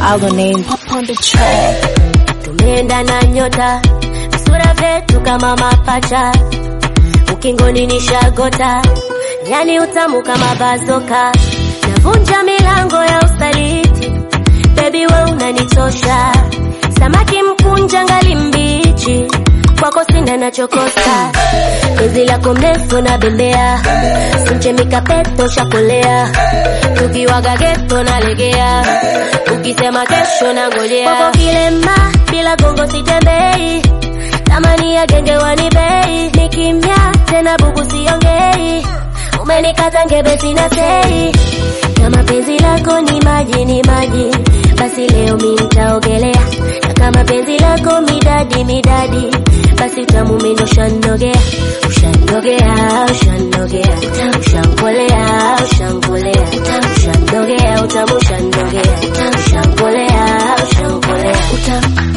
Our name pop on the track. tumeenda na nyota visura vyetu kama mapacha ukingoni ni shagota yani utamu kama bazoka navunja milango ya ustaliti bebi we unanichosha samaki mkunja ngali mbichi kwako sina nachokosa penzi lako mrefu na bembea simchemika peto shakolea tukiwaga geto nalegea ukisema kesho na ngojea kwako kilema bila gongo sitembei tamani ya genge wanibei ni kimya tena bubu siongei umenikata ngebe sina sei kama penzi lako ni maji ni maji basi leo mi nitaogelea na kama penzi lako midadi midadi basi utamu mimi ushanogea ushanogea ushanogea ushankolea ushankolea ushanogea utamu ushanogea ushankolea ushankolea utamu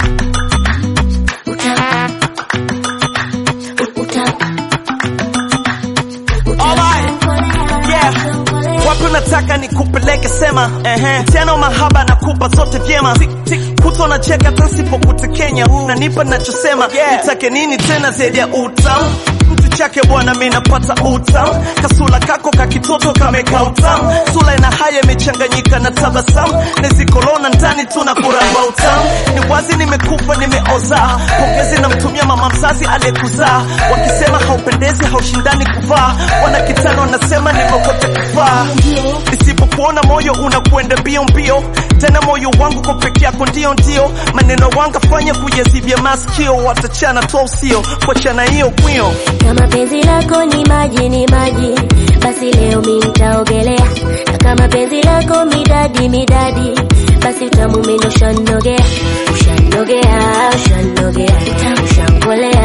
utamu utamu Yeah. wapi unataka nikupeleke sema ehe. tena mahaba nakupa zote vyema kuto na cheka tasipokutekenya nanipa nachosema nitake nini tena zaidi ya utamu mtu chake bwana mi napata utamu kasula kako kakitoto kameka utamu sula ina haya imechanganyika na tabasamu nezikolona ndani tuna kuramba utamu ni wazi nimekufa nimeoza pongezi namtumia mama mzazi aliyekuzaa wakisema haupendezi haushindani kuvaa wana kitano wanasema nimekote kufaa nisipokuona moyo unakwenda mbio mbio tena moyo wangu kwa peke yako ndio ndio maneno wanga fanya kujazivya maskio watachana toa usio kuachana hiyo kwio kama penzi lako ni maji ni maji basi leo mi nitaogelea na kama penzi lako midadi midadi basi utamu mimi ushanogea ushanogea ushanogea ushankolea